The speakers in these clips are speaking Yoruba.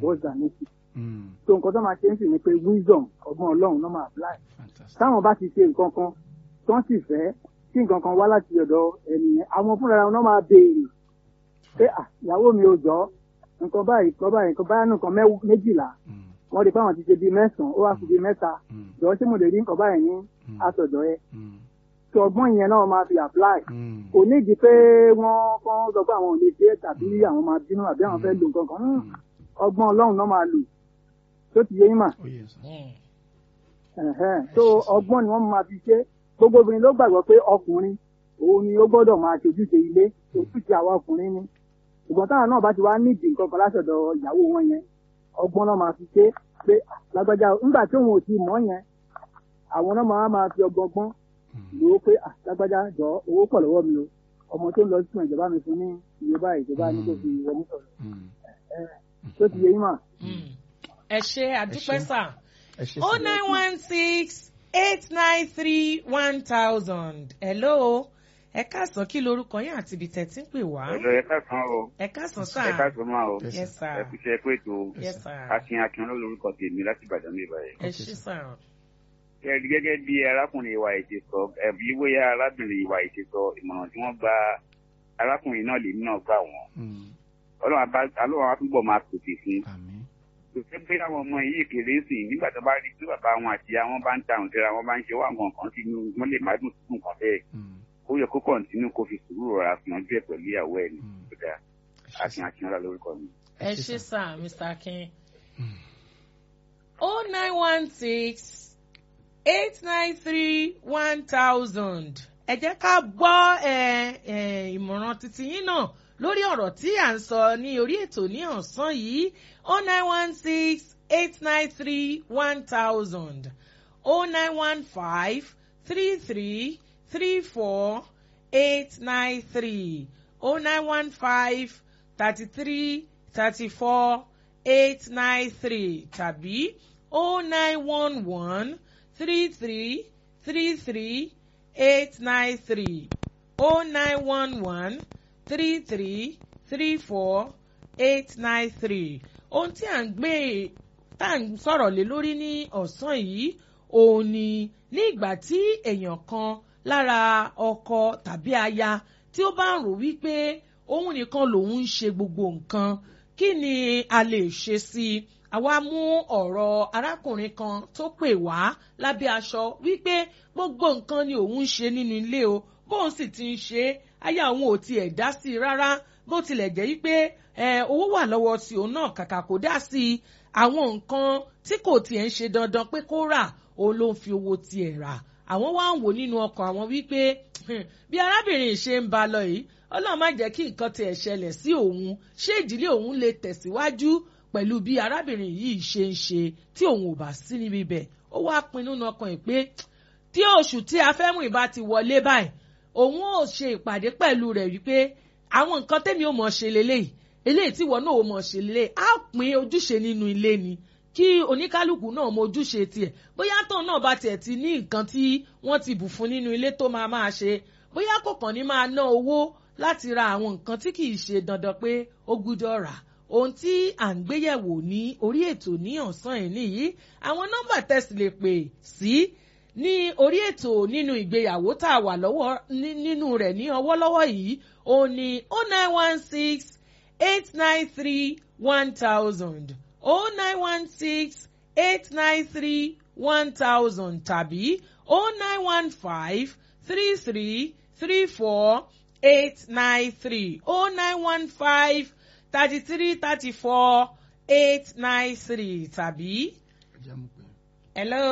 what's the next Mm. so nǹkan tó máa ṣe ń sì ni pé wisdom ọgbọ́n ọlọ́run náà máa apply Fantastic. táwọn bá ti ṣe nǹkan kan tó ń sì fẹ́ kí nǹkan kan wá láti ọ̀dọ̀ ẹnìyẹn àwọn fúnra wọn náà máa béèrè pé "Ah, ìyàwó mi ò jọ nǹkan báyìí nǹkan báyìí nǹkan báyìí nǹkan mẹ́w- méjìlá Mm. wọ́n rí i pé àwọn ti ṣe bíi mẹ́sàn-án ó wá fi bíi mẹ́ta Mm. jọ ṣé mo lè rí nǹkan báyìí ní Mm. àtọ̀dọ̀ ẹ Mm. tí ọgbọ́n yẹn náà máa fi apply Mm. kò nídìí pé wọ́n kàn sọ pé àwọn ò lè ṣe é tàbí àwọn máa bínú àbí àwọn fẹ́ lo nǹkan kan Hmm, Mm. ọgbọ́n ọlọ́run náà máa lò tó ti yé yín mà Oh, yes, sir. ẹ̀hẹ́n. so ọgbọ́n ni wọ́n máa fi ṣe gbogbo obìnrin ló gbàgbọ́ pé ọkùnrin òun ni ó gbọ́dọ̀ máa ṣojúṣe ilé ojúṣe àwa ọkùnrin ni ṣùgbọ́n táwọn náà bá ti wá nídìí nǹkan kan látọ̀dọ̀ ìyàwó wọn yẹn ọgbọ́n náà máa fi ṣe pé "Ah, lágbájá nígbà tí òun ò ti mọ̀ yẹn àwọn náà máa máa fi ọgbọ́n gbọ́n Mm. lò ó pé "Ah, lágbájá jọ owó pọ̀ lọ́wọ́ mi o ọmọ tó ń lọ sí ìjọba mi fún ní iye báyìí ìjọba ní kò fi wọ mọ́tò rẹ̀ Mm. tó ti yé yín mà. ẹ ṣe àdúpẹ́ ṣé. sà Ẹ ṣé, oh sir. nine one six eight nine three one thousand hello ẹ káàsán kí lorúkọ yín àti ibi tẹ̀ tí ń pè wá ọ̀dọ̀ ẹ̀ka kan o ẹ káàsán sà ẹ̀ka tó máa o Yes, yes sir ẹ fi ṣe pé tó yes sir akin akin lórúkọ tèmi láti ìbàdàn mi báyìí. ẹ ṣí sà Gẹ́gẹ́ gẹ́gẹ́ bí arákùnrin ìwà ètè sọ ẹ̀bí bóyá arábìnrin ìwà ètè sọ ìmọ̀ràn tí wọ́n gba arákùnrin náà lèmi náà gbà wọ́n. Mm. ọlọ́run abá- ọlọ́run á túbọ̀ máa pèsè fún un. Àmín. kò fẹ́ pé àwọn ọmọ yìí kéré sí i nígbà tó bá rí tí bàbá wọn àti àwọn bá ń ta àwọn ìṣẹ́ra wọn bá ń ṣe wá nǹkan kan sínú wọn lè má dùn sínú nǹkan bẹ́ẹ̀. Mm. ó yẹ kó kọ̀ǹtínú kó fi sùúrù rọra fi hàn díẹ̀ pẹ̀lú ìyàwó ẹ̀ ní Mm. ìgbà akin akin ọlá lórúkọ mi. ẹ ṣí sà mr akin oh nine one six eight nine three one thousand ẹ jẹ́ ká gbọ́ ẹ, ẹ, ìmọ̀ràn títí yín náà lórí ọ̀rọ̀ tí à ń sọ ní orí ètò ní ọ̀sán yìí oh nine one six eight nine three one thousand oh nine one five three three three four eight nine three oh nine one five thirty three thirty four eight nine three tàbí oh nine one one three three three three eight nine three oh nine one one three three three four eight nine three ohun tí à ń gbé tá à ń sọ̀rọ̀ lé lórí ní ọ̀sán yìí òun ni ní ìgbà tí èèyàn kan lára ọkọ tàbí aya tí ó bá ń rò wípé òun nìkan lòun ń ṣe gbogbo nǹkan kí ni a lè ṣe sí i àwa mú ọ̀rọ̀ arákùnrin kan tó pè wá lábẹ́ aṣọ wípé gbogbo nǹkan ni òun ń ṣe nínú ilé o bóun sì ti ń ṣe é aya òun ò tiẹ̀ dá sí i rárá bó tilẹ̀ jẹ́ wípé ẹ, owó wà lọ́wọ́ tí òun náà kàkà kó dá sí i àwọn nǹkan tí kò tiẹ̀ ń ṣe dandan pé kó rà òun ló ń fi owó tiẹ̀ rà àwọn wá ń wò nínú ọkàn àwọn wípé "Hmm, bí arábìnrin ṣe ń ba lọ yìí ọlọ́run má jẹ́ kí nǹkan tiẹ̀ ṣẹlẹ̀ sí òun ṣé ìdílé òun lè tẹ̀síwájú pẹ̀lú bí arábìnrin yìí ṣe ń ṣe tí òun ò bá sí níbi bẹ̀ ó wá pinnu nínú ọkàn ẹ̀ pé tí oṣù tí a fẹ́ mú ìbá ti wọlé báyìí òun ò ṣe ìpàdé pẹ̀lú rẹ̀ wípé àwọn nǹkan tẹ́mi ò mọ̀ ṣe lélẹ́yìí eléyìí tí ìwọ náà ò mọ̀ ṣe lélẹ́yìí á pín ojúṣe nínú ilé ni kí oníkálukú náà mọ ojúṣe tiẹ̀ bóyá tóun náà bá tiẹ̀ ti ní nǹkan tí wọ́n ti bù fún nínú ilé tó máa máa ṣe bóyá kò kàn ní máa ná owó láti ra àwọn nǹkan tí kì í ṣe dandan pé ó gbúdọ̀ rà ohun tí à ń gbéyẹ̀wò ní orí ètò ní ọ̀sán ẹ̀ nìyí àwọn nọ́mbà tẹ̀sí lè pè sí ní orí ètò nínú ìgbéyàwó tá a wà lọ́wọ́ ní- nínú rẹ̀ ní ọwọ́lọ́wọ́ yìí òun ni oh nine one six eight nine three one thousand oh nine one six eight nine three one thousand tàbí oh nine one five three three three four eight nine three oh nine one five thirty three thirty four eight nine three tàbí Ẹ jẹ́ mú pé. hello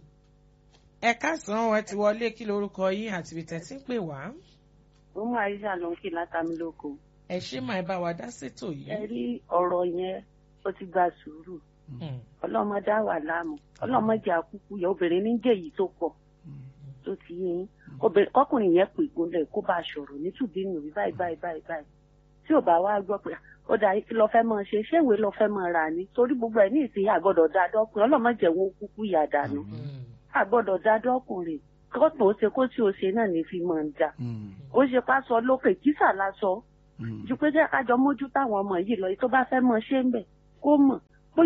ẹ káàsán ẹ ti wọlé kí lorúkọ yín àti ibi tẹ́ ti ń pè wá ó mú àyíṣà ló ń kí látàmí lóko ẹ ṣe máa bá wa dá sétò ẹ yìí. rí ọ̀rọ̀ yẹn ó ti gba sùúrù Hmm. ọlọ́mọ dá wà láàmú ọlọ́mọ jẹ́ àkúkú yẹ obìnrin ní jẹ́ èyí tó pọ̀ Mm. tó ti yín obìnrin kọkùnrin yẹn pè gúnlẹ̀ kó bá a sọ̀rọ̀ nítùbí nù rí báyìí báyìí báyìí báyìí tí ò bá wá gbọ́ pé ó dà kí lọ fẹ́ máa ṣe ṣé ìwé lọ fẹ́ máa rà ní torí gbogbo ẹ̀ ní ìsìn àgbọ̀dọ̀ dá dọ́kùnrin ọlọ́mọ jẹ́ wọn kúkú yà dànù Àmín. Hmm. àgbọ̀dọ̀ dá dọ́kùnrin kọ́tù ó ṣe kó tí ó ṣe náà ní fi máa ń dà Mm. ó ṣe pásọ lókè kísà lásọ Mm. ju pé jẹ́ kájọ mójú táwọn ọmọ yìí lọ yìí tó bá fẹ́ mọ ṣé ń bẹ̀ kó mọ̀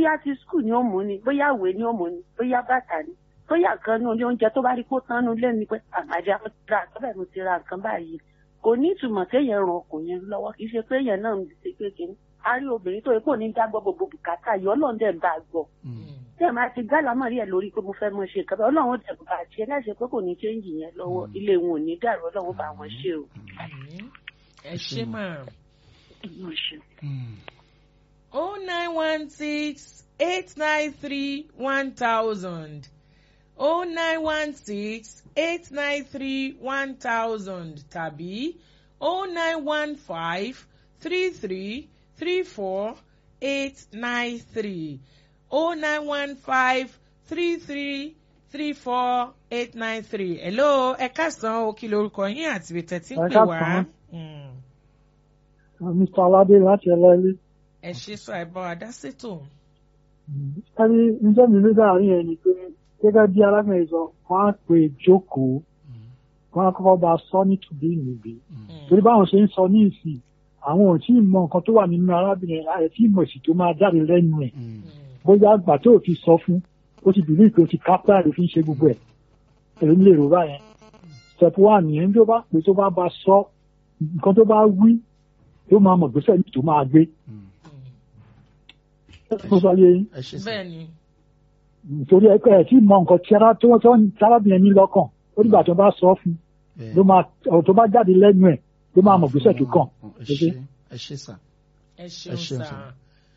bóyá ti skul ni ó mú ni bóyá ìwé ni ó mú ni bóyá bàtà ni bóyá kan ní oúnjẹ oúnjẹ tó bá rí kó tán nu lé mi pé àmàjà mo ti ra nǹkan bẹ́ẹ̀ mo ti ra nǹkan báyìí kò ní ìtumọ̀ kéèyàn ran ọkùnrin lọ́wọ́ kì í ṣe pé èèyàn náà ń ṣe kékeré a rí obìnrin tó yẹ kó ní dágbọ́ gbogbo bùkátà yìí ọlọ́run dẹ̀ ń bá a gbọ́ tẹ́ ẹ̀ máa ti gálàmọ́ rí ẹ̀ lórí pé mo fẹ́ mọ ṣe nǹkan bẹ́ẹ̀ ọlọ́run dẹ̀ bá a ṣe láìsí pé kò ní chéǹjì yẹn lọ́wọ́ ilé wọn ò ní dàrú ọlọ́run bá wọn ṣe o. Àmín. ẹ ṣe máa. Wọ́n ṣe. oh nine one six eight nine three one thousand oh nine one six eight nine three one thousand tàbí oh nine one five three three three four eight nine three oh nine one five three three three four eight nine three hello ẹ káàsán o kí lorúkọ yín àti ibi tẹ́tí ń Ẹ pè wá. káàsán. Mm. Mr. Aládé láti ẹlẹ́lí. ẹ ṣe sọ ẹ bá wa dá sétò. Ẹni níjẹ́ mi ló dáhàrin yẹn ni pé gẹ́gẹ́ bí alágbẹ̀rẹ̀ sọ, wọ́n á pè jókòó, wọ́n á kọ́kọ́ bá a sọ ní tùbí ìnùbí. Torí báwọn ṣe ń sọ ní ìsìn, àwọn ò tí ì mọ nǹkan tó wà nínú arábìnrin ààrẹ tí ìmọ̀ èsì tó máa jáde lẹ́nu ẹ̀. Bóyá àgbà tó fi sọ fún, ó ti bìlí pé ó ti kápẹ́ àrè fi ń ṣe gbogbo ẹ̀. Èló lè rò báyẹn. Step one nìyẹn bí ó bá pè tó bá bá sọ, nǹkan tó bá wí, yóò máa mọ̀ gbèsè ní tó máa gbé. Mo sọ yé yín ẹ ṣe sá bẹ́ẹ̀ ni. nítorí ẹ ẹ tí mọ nǹkan tí ara tó tó tárábìnrin ní lọ́kàn ó dìgbà tó bá sọ fún Bẹ́ẹ̀. ló máa ọ̀rọ̀ tó bá jáde lẹ́nu ẹ̀ ló máa mọ̀ gbèsè tó kàn. ẹ ṣe ẹ ṣe sá ẹ Ẹ ṣeun ṣeun sá. sir.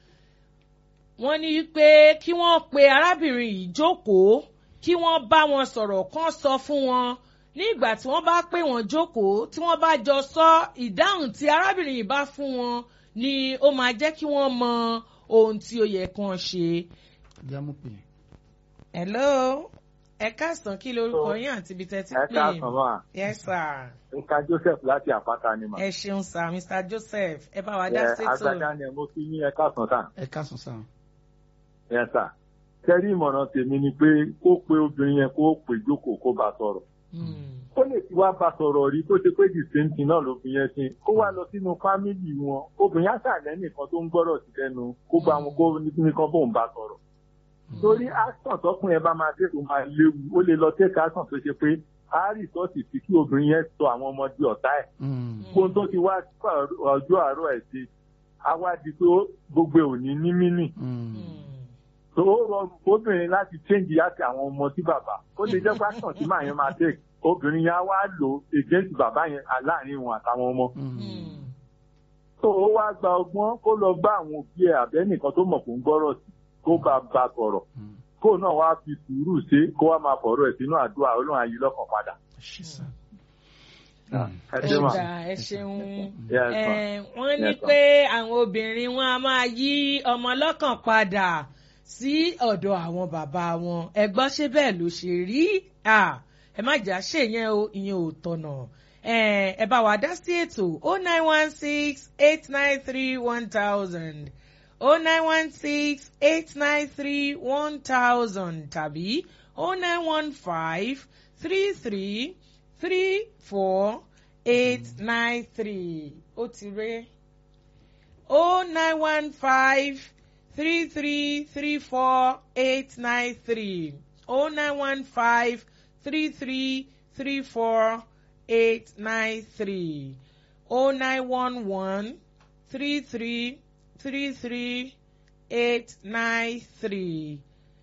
wọ́n ní pé kí wọ́n pe arábìnrin yìí jókòó kí wọ́n bá wọn sọ̀rọ̀ kán sọ fún wọn ní ìgbà tí wọ́n bá pè wọ́n jókòó tí wọ́n bá jọ sọ ìdáhùn tí arábìnrin yìí bá fún wọn ni ó máa jẹ́ kí wọ́n mọ ohun tí ó yẹ kán ṣe. jámú pè é. hello ẹ káàsán kí lorúkọ yín àti ibi tẹ́ ti ẹ pè káàsán máa yes sir nǹkan joseph láti àpáta ni mà. ẹ ṣeun sir mr joseph ẹ bá wa dá ẹ sétò. agbada ni mo fi ní ẹ káàsán tà ẹ káàsán sá ẹ sà kẹrí ìmọ̀ràn tèmi ni pé kó pe obìnrin yẹn kó pè jókòó kó bá sọ̀rọ̀ Hmm. ó lè ti wá bá sọ̀rọ̀ rí tó ṣe pé the same thing náà lóbìnrin yẹn ṣe kó wá lọ sínú fámìlì wọn obìnrin àṣàlẹ́ nìkan tó ń gbọ́rọ̀ sí lẹ́nu kó bá wọn kó nìkan bóun bá sọ̀rọ̀ torí action tọkùn yẹn bá máa dé tó máa léwu ó lè lọ take action tó ṣe pé a rìsọ́ọ̀tì sí kí obìnrin yẹn sọ àwọn ọmọ di ọ̀tá ẹ̀ gbóhùn tó ti wá ọjọ́ àárọ̀ ẹ̀ ṣe á wá di pé ó- gbogbo ẹ̀ ò ní ní mínì Hmm. tó ó rọrùn fóbìnrin láti change láti àwọn ọmọ sí bàbá ó lè jẹ́ pásítọ̀ tí màá yẹn máa take obìnrin yẹn á wá lò against bàbá yẹn láàrin wọn àtàwọn ọmọ Hmm. tó ó wá gba ọgbọ́n kó lọ bá àwọn òbí ẹ̀ àbẹ́nìkan tó mọ̀ kó ń gbọ́rọ̀ sí kó bá bá sọ̀rọ̀ kó náà wá fi sùúrù ṣe kó wá máa fọ̀rọ̀ ẹ̀ sínú àdúrà ọlọ́run ayé lọ́kàn padà. ẹ ṣe sá. ẹ ẹ ṣe mà. dà ẹ ṣeun. Yes, ma. Eh, wọ́n ní Yes, ma. pé àwọn obìnrin wọn a máa yí ọmọ lọ́kàn padà sí ọ̀dọ̀ àwọn bàbá wọn ẹ gbọ́ ṣé bẹ́ẹ̀ ló ṣe rí Ah, ẹ má jà ṣe yẹn o ìyẹn ò tọ̀nà Eh, ẹ bá wa dá sí ètò o nine one six eight nine three one thousand o nine one six eight nine three one thousand tàbí o nine one five three three three four eight nine three ó ti ré o nine one five three three three four eight nine three o nine one five three three three four eight nine three o nine one one three three three three eight nine three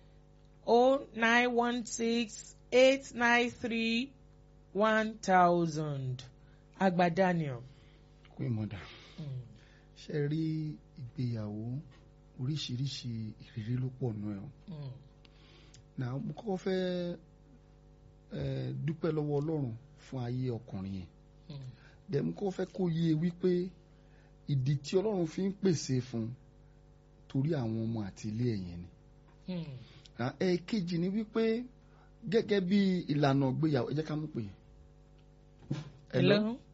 o nine one six eight nine three one thousand agba daniel. kú ìmọ̀dà ṣe rí ìgbéyàwó oríṣiríṣi ìrírí ló pọ̀ nù ẹ̀ o. Mm. Now mo kọ́kọ́ fẹ́ eh, dúpẹ́ lọ́wọ́ ọlọ́run fún ayé ọkùnrin yẹn Mm. dẹ̀ mo kọ́kọ́ fẹ́ kó yé e wípé ìdí tí ọlọ́run fi ń pèsè fún torí àwọn ọmọ àti ilé ẹ̀yẹn ni Mm. Now, ẹ̀ẹ̀kejì ni wípé gẹ́gẹ́ bí ìlànà ìgbéyàwó ẹ jẹ́ ká mú pè é. hello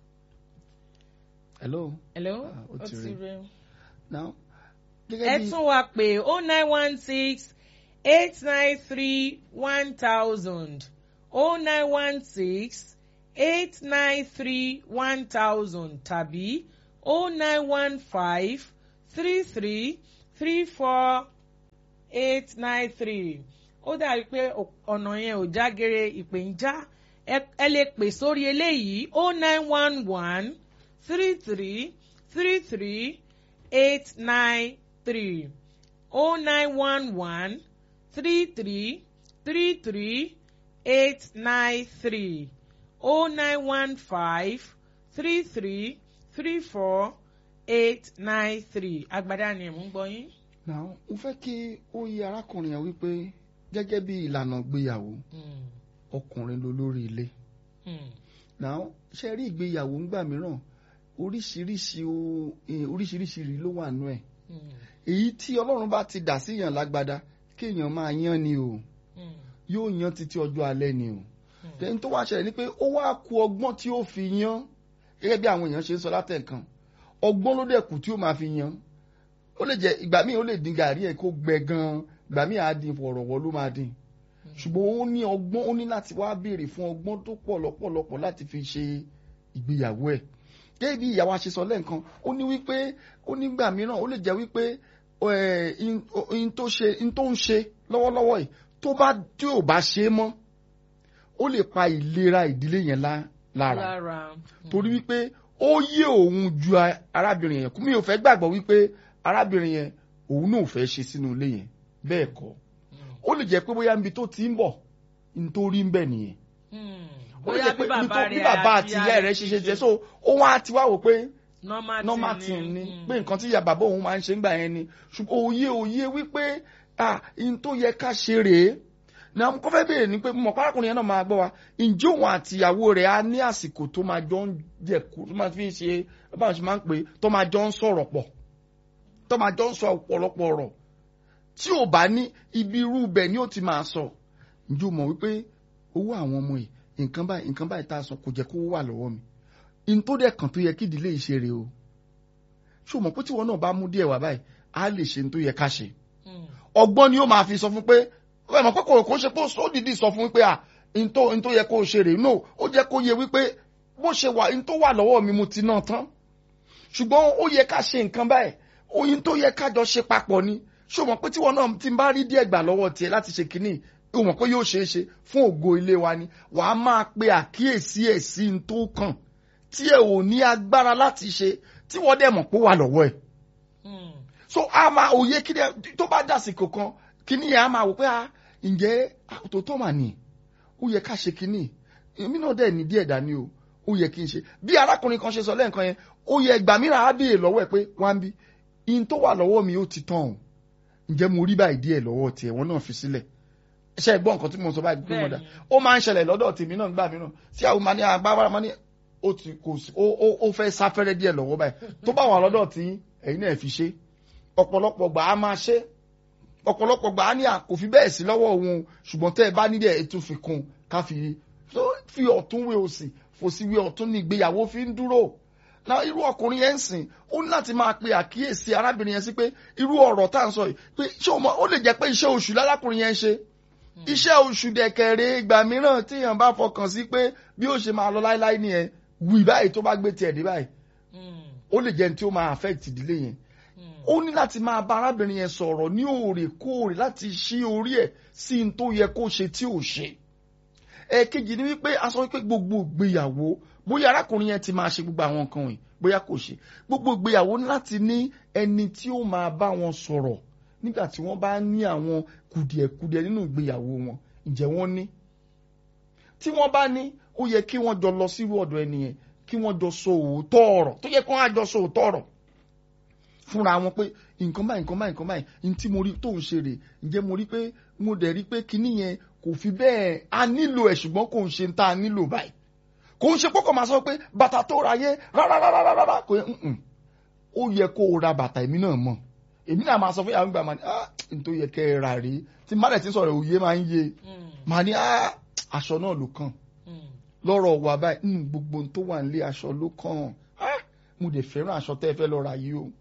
hello hello Ah, ó ó ti ti rí. rẹ. now ẹ gẹ́gẹ́ bí tún wá pé o nine one six eight nine three one thousand o nine one six eight nine three one thousand tàbí o nine one five three three three four eight nine three ó dàbí pé ò- ọ̀nà yẹn ò jágere ìpè ń já ẹ ẹ lè pè sórí eléyìí o nine one one three three three three eight nine three o nine one one three three three three eight nine three o nine one five three three three four eight nine three agbada ni mò ń gbọ́ yín. now mo fẹ́ kí ó yé arákùnrin yẹn wípé gẹ́gẹ́ bí ìlànà ìgbéyàwó Mm, ọkùnrin ló lórí ilé mm, now ṣe rí ìgbéyàwó ńgbà mìíràn oríṣiríṣi o- eh, oríṣiríṣi rí ló wà nú ẹ̀ mm, èyí tí ọlọ́run bá ti dà síyàn lágbádá kéèyàn máa yán ni o mm, yóò yan títí ọjọ́ alẹ́ ni o mm. tẹ́ni tó wá ṣẹlẹ̀ ni pé ó wá ku ọgbọ́n tí ó fi yan gẹ́gẹ́ bí àwọn èèyàn ṣe ń sọ látẹ̀kan ọgbọ́n ló dẹ̀ kù tí ó máa fi yan ó lè jẹ́ ìgbà míì ó lè dín gàrí ẹ̀ kó gbẹ gan ìgbà míì á dín fọ̀rọ̀wọ́ ló máa dín ṣùgbọ́n ó ní ọgbọ́n ó ní láti wá béèrè fún ọgbọ́n tó pọ̀ lọ́pọ̀lọpọ̀ láti fi ṣe ìgbéyàwó ẹ̀ gẹ́gẹ́ bí ìyàwó aṣesọ lẹ́ẹ̀kan ó ní wípé ó nígbà mìíràn ó lè jẹ́ wípé ẹ̀, in- in tó ṣe- in tó ń ṣe lọ́wọ́lọ́wọ́ yìí tó bá tí ò bá ṣe é mọ́ ó lè pa ìlera ìdílé yẹn lá- lára lára. torí wípé ó yé òun ju a- arábìnrin yẹn kú mi ò fẹ́ gbàgbọ́ wípé arábìnrin yẹn òun náà ò fẹ́ ṣe sínú ilé yẹn bẹ́ẹ̀ kọ́ ó lè jẹ́ pé bóyá níbi tó ti ń bọ̀ nítorí ń bẹ̀ nìyẹn ó lè jẹ́ pé níbi tó bí bàbá àti ìyá rẹ̀ ṣiṣẹ́ jẹ́ so ó wá ti wá wò pé normal thing ni pé nǹkan tí ìyá bàbá òun máa ń ṣe ń gbà yẹn ni ṣùgbọ́n òye òye wípé ah in tó yẹ ká ṣe rèé na mo kọ́ fẹ́ béèrè ni pé mo mọ̀ párákùnrin yẹn náà máa gbọ́ wa ǹjẹ́ òun àti ìyàwó rẹ̀ á ní àsìkò tó máa jọ ń jẹ̀kú tó máa fi ń ṣe báwọn ṣe máa ń pè é tó máa jọ ń sọ̀rọ̀ pọ̀ tó máa jọ ń sọ ọ̀pọ̀lọpọ̀ ọ̀rọ̀ tí ò bá ní ibi irú bẹ̀ ni ó ti máa sọ ǹjẹ́ o mọ̀ wípé owó àwọn ọmọ yìí nǹkan báyìí nǹkan báyìí tá a sọ kò jẹ́ kó wà lọ́wọ́ mi in tó dẹ̀ kàn tó yẹ kí ìdílé yìí ṣe rèé o ṣé o mọ̀ pé tíwọ náà bá mú díẹ̀ wá báyìí á lè ṣe in tó yẹ ká ṣe ọgbọ́n ni ó máa fi sọ fún pé ẹ mọ̀ pé kò kò ṣe pé ó dìídì sọ fún wípé à in tó in tó yẹ kó o ṣe rèé no ó jẹ́ kó yẹ wípé bó ṣe wà in tó wà lọ́wọ́ mi mo ti náà tán ṣùgbọ́n ó yẹ ká ṣe nǹkan báyìí oyin tó yẹ ká jọ ṣe papọ̀ ni ṣé o mọ̀ pé tíwọ náà ti bá rí díẹ̀ gbà lọ́wọ́ tiẹ̀ láti ṣe kínní o mọ̀ pé yóò ṣeé ṣe fún ògo ilé wa ni wàá máa pe àkíyèsí ẹ̀ sí in tó kàn tí ẹ ò ní agbára láti ṣe tí wọ́n dẹ̀ mọ̀ pé wà lọ́wọ́ ẹ̀ so a máa òye kí ni tó bá dàsìkò kan kíní yẹn a máa wò pé a ǹjẹ́ àtòtọ́ mà ní ó yẹ ká ṣe kíní èmi náà dẹ̀ ní díẹ̀ dání o ó yẹ kí n ṣe bí arákùnrin kan ṣe sọ lẹ́ẹ̀kan yẹn ó yẹ ìgbà mìíràn á béèrè lọ́wọ́ ẹ̀ pé wá ń bí in tó wà lọ́wọ́ mi ó ti tán o ǹjẹ́ mo rí báyìí díẹ̀ lọ́wọ́ tiẹ̀ wọ́n náà fi sílẹ̀ ṣe gbọ́ nǹkan tí mo sọ báyìí pé mo dà ó máa ń ṣẹlẹ̀ lọ́dọ̀ tèmi náà gbà mìíràn tí àwọn máa ní agbára máa ní ó ti kò sí ó fẹ́ sáfẹ́rẹ́ díẹ̀ lọ́wọ́ báyìí tó bá wà lọ́dọ̀ tí ẹ̀yin náà fi ṣe ọ̀pọ̀lọpọ̀ gbà á máa ṣe ọ̀pọ̀lọpọ̀ gbà á ní àkòfí bẹ́ẹ̀ sí lọ́wọ́ òun ṣùgbọ́n tẹ́ ẹ bá nílẹ̀ ètò fi kún ká fi fi ọ̀tún wé òsì fòsí wé ọ̀tún ní ìgbéyàwó fi ń dúró na irú ọkùnrin yẹn ń sìn ó ní láti máa pe àkíyèsí arábìnrin yẹn sí pé irú ọ̀rọ̀ tá à ń sọ yìí pé ṣé ó lè jẹ́ pé iṣẹ́ oṣù lálákùnrin yẹn ń ṣe iṣẹ́ oṣù dẹ̀kẹ̀rẹ̀ ìgbà mìíràn tíyàn bá fọkàn sí pé bí ó ṣe máa lọ láíláí nìyẹn wì báyìí tó bá gbé tiẹ̀ dé báyìí ó lè jẹ́ ní tí ó máa affect ìdílé yẹn ó ní láti máa bá arábìnrin yẹn sọ̀rọ̀ ní òòrèkóòrè láti ṣí orí ẹ̀ sí n tó yẹ kó ṣe tí ò ṣe ẹ̀ẹ̀kejì ni wípé a sọ wípé gbogbo ìgbéyàwó bóyá arákùnrin yẹn ti máa ṣe gbogbo àwọn nǹkan wọ̀nyí bóyá kò ṣe gbogbo ìgbéyàwó ní láti ní ẹni tí ó máa bá wọn sọ̀rọ̀ nígbà tí wọ́n bá ní àwọn kùdìẹ̀kudiẹ nínú ìgbéyàwó wọn ǹjẹ́ wọ́n ní tí wọ́n bá ní ó yẹ kí wọ́n jọ lọ sírú ọ̀dọ̀ ẹni yẹn kí wọ́n jọ sọ òótọ́ ọ̀rọ̀ tó yẹ kí wọ́n á jọ sọ òótọ́ ọ̀rọ̀ fúnra wọn pé nǹkan báyìí nǹkan báyìí nǹkan báyìí ní tí mo rí tó ń ṣe rè ǹjẹ́ mo rí pé mo dẹ̀ rí pé kinní yẹn kò fi bẹ́ẹ̀ a nílò ẹ̀ ṣùgbọ́n kò ń ṣe ń tá a nílò báyìí kò ń ṣe pọ́kàn máa sọ pé bàtà tó ra yé rárárárárá kò yẹ ó yẹ kó o ra bàtà èmi náà mọ̀ èmi náà máa sọ fún yàrá gbà máa ní ah n tó yẹ kẹ́ ẹ rà rí tí má dẹ̀ ti sọ̀rọ̀ òye máa ń yé máa ní ah aṣọ náà ló kàn lọ́rọ̀ wà báyìí gbogbo n tó wà nílé aṣọ ló kàn ah mo dẹ̀ fẹ́ràn aṣọ tẹ́ ẹ fẹ́ lọ ra yìí o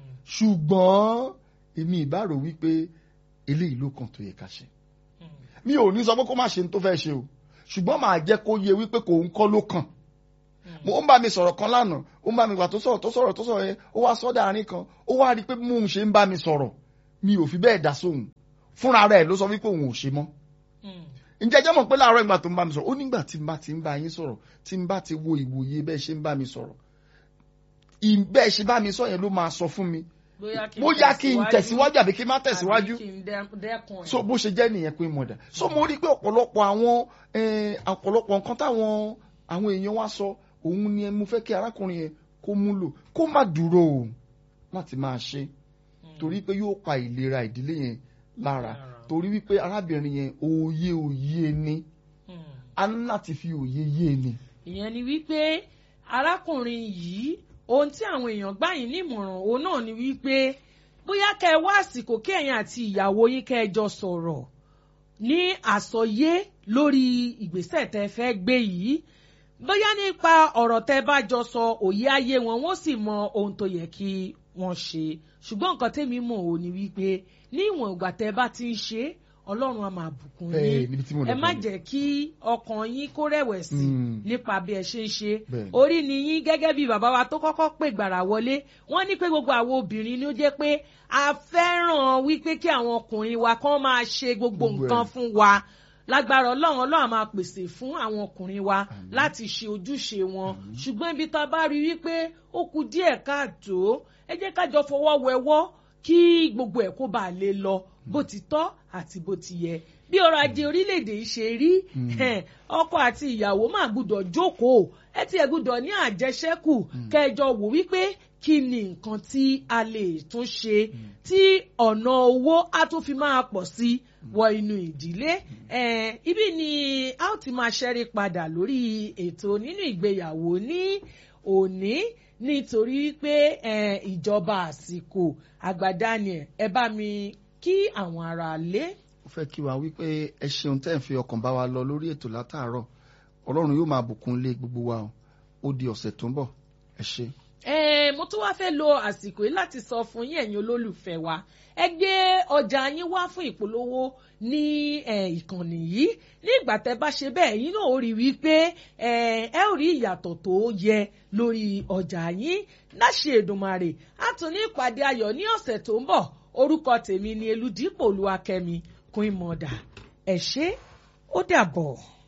ṣùgbọ́n èmi ìbárò wípé eléyìí ló kàn tó yẹ ká ṣe mi ò ní sọ pé kó má ṣe ní tó fẹ́ ṣe o ṣùgbọ́n màá jẹ́ kó yẹ wípé kò ń kọ́ ló kàn mo ń bá mi sọ̀rọ̀ kan lánàá ó ń bá mi gbà tó sọ̀rọ̀ tó sọ̀rọ̀ tó sọ̀rọ̀ yẹn ó wá sọ́dà àárín kan ó wá rí i pé mò ń ṣe ń bá mi sọ̀rọ̀ mi ò fi bẹ́ẹ̀ dá sóhùn fúnra rẹ̀ ló sọ wípé òun ò ṣe mọ́ ǹjẹ́ jẹ́ mọ̀ pé láàárọ̀ ìgbà tó ń bá mi sọ̀rọ̀ ó nígbà tí n bá ti ń bá yín sọ̀rọ̀ tí n bá ti wo ìwòye bẹ́ẹ̀ ṣe ń bá mi sọ̀rọ̀ ì- bẹ́ẹ̀ ṣe bá mi sọ yẹn ló máa sọ fún mi bóyá kí n tẹ̀síwájú àbí kí n má tẹ̀síwájú àbí kí n dẹ- dẹ́kun ẹ̀. so bó ṣe jẹ́ nìyẹn pé mọ̀dà so mo rí i pé ọ̀pọ̀lọpọ̀ àwọn eh, ọ̀pọ̀lọpọ̀ nǹkan táwọn àwọn èèyàn wá sọ òun ni mo fẹ́ kí arákùnrin yẹn kó múlò kó má dúró o láti máa ṣe torí pé yóò pa ìlera ìdílé yẹn lára Lára. torí wípé arábìnrin yẹn òye òye ni Hmm. a ní láti fi òye yé ni. ìyẹn ni wípé arákùnrin yìí ohun tí àwọn èèyàn gbà yín nímọ̀ràn òun náà ni wípé bóyá kẹ ẹ wá àsìkò kí ẹ̀yin àti ìyàwó yín kẹ ẹ jọ sọ̀rọ̀ ní àsọyé lórí ìgbésẹ̀ tẹ fẹ́ gbé yìí bóyá nípa ọ̀rọ̀ tẹ bá jọ sọ òye ayé wọn wọ́n sì mọ ohun tó yẹ kí wọ́n ṣe ṣùgbọ́n nǹkan tẹ́mi mọ̀ ò ní wípé ní ìwọ̀n ìgbà tẹ bá ti ń ṣe é, ọlọ́run á máa bùkún Bẹ́ẹ̀, yín níbi tí mo lọ ẹ má gan-an. jẹ́ kí ọkàn yín kó rẹ̀wẹ̀sì Mm. nípa bí ẹ ṣe ń ṣe Bẹ́ẹ̀ni. orí ni yín gẹ́gẹ́ bí bàbá wa tó kọ́kọ́ pè gbàrà wọlé wọ́n ní pé gbogbo àwọn obìnrin ni ó jẹ́ pé a fẹ́ràn wípé kí àwọn ọkùnrin wa kán máa ṣe gbogbo Gbogbo ẹ̀. nǹkan fún wa lágbára ọlọ́run ọlọ́run á máa pèsè fún àwọn ọkùnrin wa láti ṣe ojúṣe wọn ṣùgbọ́n ibi tá a bá rí wípé ó kù díẹ̀ káàtó ẹ jẹ́ ká jọ fọwọ́ wẹwọ́ kí gbogbo ẹ̀ kó bàa lè lọ bó ti tọ́ àti bó ti yẹ bí ọrọ̀ ajé orílẹ̀-èdè yìí ṣe rí ẹn, ọkọ àti ìyàwó máa gbúdọ̀ jókòó ẹ ti ẹ̀ gbúdọ̀ ní àjẹṣẹ́kù kẹjọ wò wípé kí ni nǹkan tí a lè tún ṣe tí ọ̀nà owó á tún fi máa pọ̀ sí wọ inú ìdílé ẹn, ibi ni a ó ti máa ṣẹ́rí padà lórí ètò nínú ìgbéyàwó ní òní nítorí pé ẹn, ìjọba àsìkò àgbà Daniel ẹ bá mi kí àwọn ará lé. ó fẹ́ kí wa wípé ẹ ṣeun tẹ́ ẹ̀ fi ọkàn bá wa lọ lórí ètò látàárọ̀ ọlọ́run yóò máa bùkún lé gbogbo wa o ó di ọ̀sẹ̀ tó ń bọ̀ ẹ ṣe. Eh, mo tún wá fẹ́ lo àsìkò yìí láti sọ fún yín ẹ̀yin olólùfẹ́ wa ẹ gbé ọjà yín wá fún ìpolówó ní eh, ìkànnì yìí ní ìgbà tẹ́ bá ṣe bẹ́ẹ̀ yín náà ó rí wípé eh, ẹ ó rí ìyàtọ̀ tó yẹ lórí ọjà yín láṣẹ Èdùmàrè á tún ní ìpàdé ayọ̀ ní ọ̀sẹ̀ tó ń bọ̀ orúkọ tèmi ni Elúdípò Olúwakẹ́mi Queen Mother ẹ ṣé ó dàbọ̀.